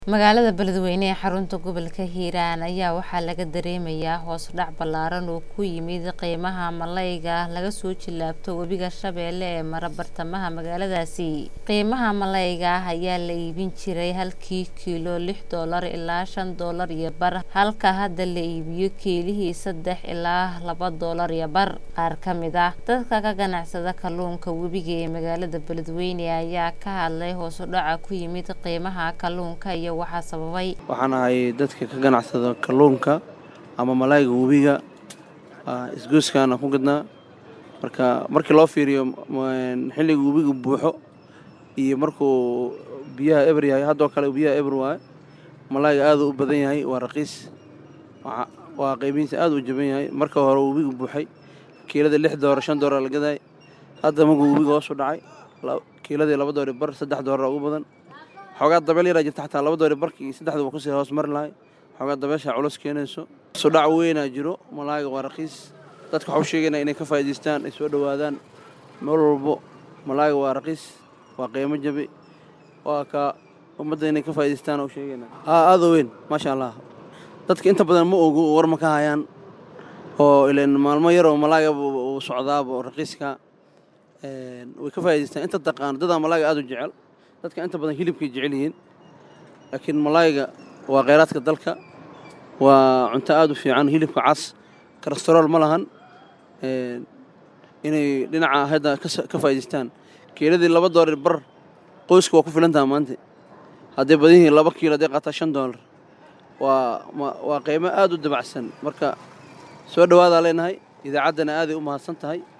Magaalada Beledweyne ee xarunta gobolka Hiiraan ayaa waxaa laga dareemayaa hoos u dhac ballaaran oo ku yimid qiimaha malayga laga soo jilaabto webiga Shabeelle ee mara bartamaha magaaladaasi. Qiimaha malayga ayaa la iibin jiray halkii kiilo lix doolar ilaa shan doolar iyo bar halka hadda la iibiyo kiilihii saddex ilaa laba doolar iyo bar. Qaar ka mid ah dadka ka ganacsada kalluunka webiga ee magaalada Beledweyne ayaa ka hadlay hoos u dhaca ku yimid qiimaha kalluunka iyo waxa sababay. waxaan ahay dadka ka ganacsada kalluunka ama malayga webiga aa, isgoyskaana ku gadnaa marka markii loo fiiriyo m- xilliga webiga buuxo iyo markuu biyaha eber yahay haddoo kale biyaha eber waaye malayga aad u badan yahay waa raqiis Waxa- waa qiimihiisa aad u jaban yahay marka hore webiga buuxay kiilada lix doolar shan doolar la gadaay hadda markuu webiga hoos u dhacay la- kiiladii laba doori bar saddex doolar ugu badan xoogaa dabeel yaraa jirta xataa laba doori barkii saddexda waa kusii hoos mari lahay xoogaa dabeesha culus keenayso sudhac weynaa jiro malayga waa raqiis dadka waxau sheegaynaa inay ka faa'iidaystaan ay soo dhowaadaan meel walbo malayga waa raqiis waa qiimo jabi waa ka ummadda inay ka faa'iidaystaan oo sheegaynaa aa aad u weyn maasha allah dadka inta badan ma ogo war ma ka hayaan oo ileen maalmo yar oo malayga uu socdaaba oo raqiiska een, way ka faa'iidaystaan inta taqaan dadaa malayga aad u jecel dadka inta badan hilibkay jecel yihiin laakiin malayga waa kheyraadka dalka waa cunto aad u fiican hilibka cas kolestarool ma lahan een, inay dhinaca hadda ka sa- ka faa'iidaystaan kiiladii laba doolar bar qoyska waa ku filan taha maanta hadday badan yihiin laba kiilo hadday qaataa shan doolar waa ma- waa qiimo aad u dabacsan marka soo dhowaadaa leenahay idaacaddana aaday u mahadsan tahay